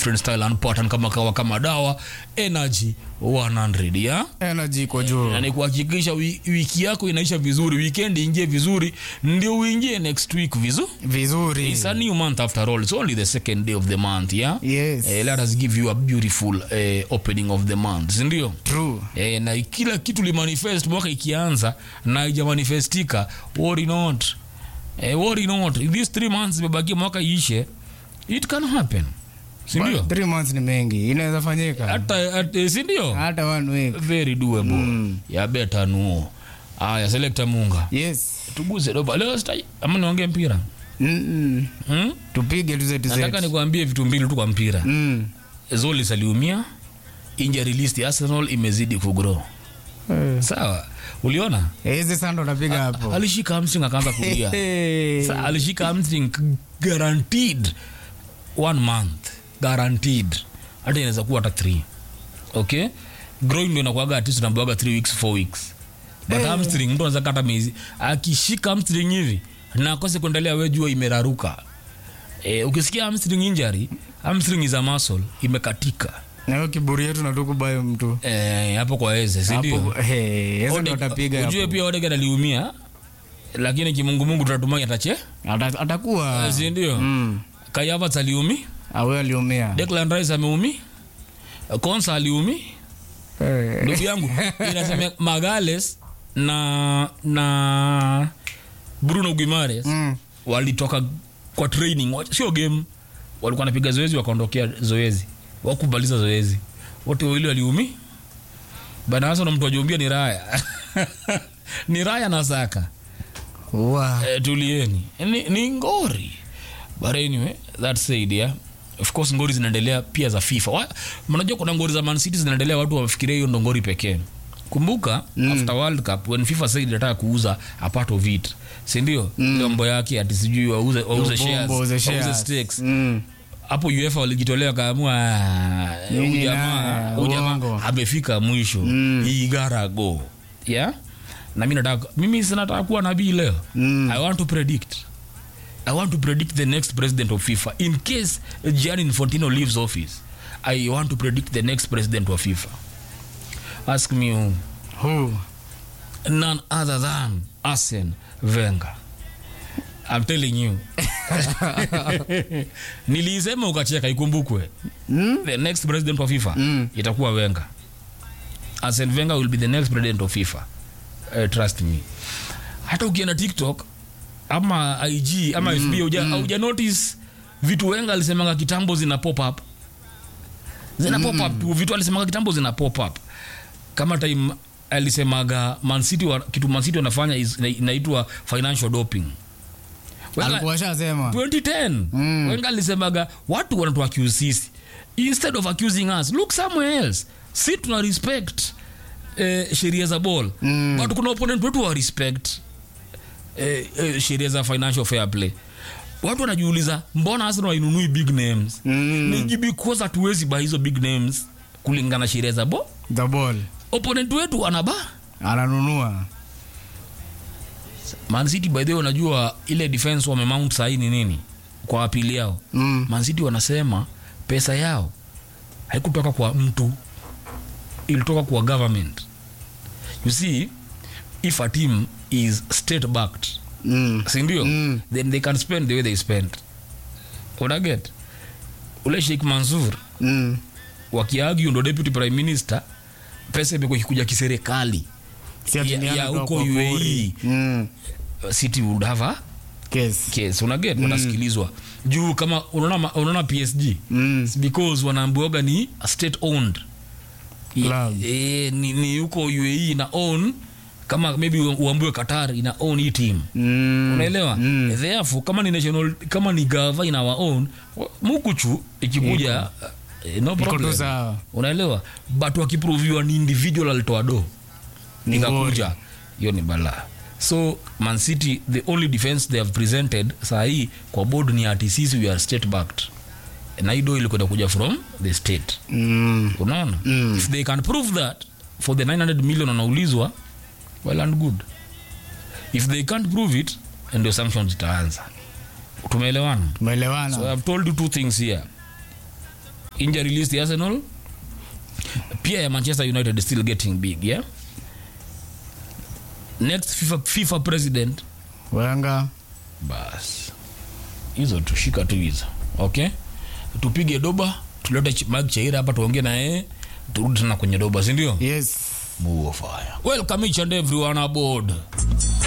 different style and pattern kama kawa kama dawa energy 100 ya energy iko juu na ni kuhakikisha wi- wiki yako inaisha vizuri weekend ingie vizuri ndio uingie next week vizuri vizuri It's a new month after all. It's only the second day of the month, yeah? Yes. Eh, let us give you a beautiful eh, opening of the month, si ndio? true Eh, na kila kitu limanifest mwaka ikianza na haijamanifestika, worry not. Eh, worry not. These three months zimebakia mwaka iishe, it can happen. Si ndio? But three months ni mengi inaweza fanyika Hata hata- si ndio? hata one week Very doable. Mm. Ya beta nuo. Aya, selector Munga. yes Tuguze doba. Leo stai ama niongee mpira. Mm-mm. Hmm? tupige tu zetu Nataka zetu nikwambie vitu mbili tu kwa mpira. Mm. Zolis aliumia, injury list ya Arsenal imezidi kugrow. Eh. Sawa, uliona hizi sando unapiga hapo alishika hamstring akaanza kulia. Hey. Sa, alishika hamstring guaranteed one month guaranteed, hata inaweza kuwa hata three. Okay, groin ndio inakuwaga at least unaambiwaga three weeks four weeks, but Eh. hamstring mtu anaweza kata miezi. Akishika hamstring hivi na akose kuendelea, wewe jua imeraruka. Eh, ukisikia hamstring injury, hamstring is a muscle imekatika. na hiyo kiburi yetu natukubayo mtu Eh, hapo kwa eze si ndio? hapo hey, eze ndo Ode- atapiga ujue hapo pia Odegaard aliumia lakini kimungumungu tunatumai atache Ata- atakuwa si ndio? Mm. Kai Havertz aliumi, awe aliumia Declan Rice ameumi, Konsa aliumi. Eh. Ndugu yangu inasema Magales na na Bruno Guimaraes Mm. walitoka kwa training, wa- sio game, walikuwa wanapiga zoezi wakaondokea zoezi, wakubaliza zoezi, wote wawili waliumi. Bana hasa na mtu ajiumbia ni Raya ni Raya na Saka. Wa. Eh, tulieni ni, ni ngori but anyway that said yeah of course ngori zinaendelea pia za FIFA Wa- mnajua kuna ngori za Man City zinaendelea watu wafikiria hiyo ndo ngori pekee kumbuka mm. after world cup when FIFA said inataka kuuza a part of it si ndio mm. mambo yake ati sijui wauze wauze shares Ubombo, uze wauze shares. stakes Mm. hapo UEFA walijitolea wakaamua "Ah, huyu Nini jamaa na- huyu jamaa uongo." amefika mwisho Mm. he gotta go yeah na mimi nataka mimi sinataka kuwa nabii leo Mm. i want to predict i want to predict the next president of FIFA in case Gianni Infantino leaves office i want to predict the next president of FIFA ask me who Who? none other than Arsene Wenger. I'm telling you. Nilisema ukacheka ikumbukwe. Mm? The next president of FIFA Mm. itakuwa Wenger. Arsene Wenger will be the next president of FIFA. Uh, trust me. Hata ukienda TikTok ama IG ama FB hauja hauja notice vitu Wenger alisemanga kitambo zina pop up. Zina pop up tu vitu alisemanga kitambo zina pop up. Kama time alisemaga Man City wa, kitu Man City wanafanya is- ina- inaitwa financial doping. Wenger- alikuwa shasema 2010 Mm. Wenger alisemaga watu wanatu accuse sisi instead of accusing us look somewhere else si tuna respect eh, sheria za ball Mm. but kuna opponent wetu wa respect eh, eh, sheria za financial fair play watu wanajiuliza mbona Arsenal wainunui big names Mm. ni because hatuwezi ba hizo big names kulingana na sheria za ball the ball opponent wetu anaba ananunua Man City by the way unajua ile defense wamemount sahii ni nini kwa apili yao Mm. Man City wanasema pesa yao haikutoka kwa mtu ilitoka kwa government you see if a team is state backed Mm. sindio Mm. then they can spend the way they spend unaget ule Sheikh Mansour Mm. wakiagio ndo deputy prime minister pesa imekuwa ikikuja kiserikali Si ati Ya- ni ya ametoka huko kwa UAE. pori. Mm. city would have a Case. case unaget wanasikilizwa juu kama unaona ma- unaona PSG Mm. It's because wanaambiwaga ni state owned Club. e, ni, ni huko UAE ina own kama maybe uambiwe Qatar ina own hii team Mm. unaelewa Mm. therefore kama ni national kama ni gava ina our own mukuchu ikikuja eh, no Iko tu problem sawa. unaelewa but wakiproviwa ni individual alitoa do Ni ikakuja hiyo ni balaa so man city the only defense they have presented saa hii kwa board ni ati sisi we are state backed na hii do ilikwenda kuja from the state Mm. unaona Mm. if they can prove that for the 900 million wanaulizwa well and good if they can't prove it ndio sanctions itaanza tumeelewana Tumeelewana. so i've told you two things here injury list ya arsenal pia ya manchester united is still getting big yeah next fifa, FIFA president Wenger. bas hizo tushika tu hizo okay tupige doba tulete Ch- Mike chaira hapa tuongee na yeye turudi tena kwenye doba sindio Yes. Move of fire. welcome each and everyone aboard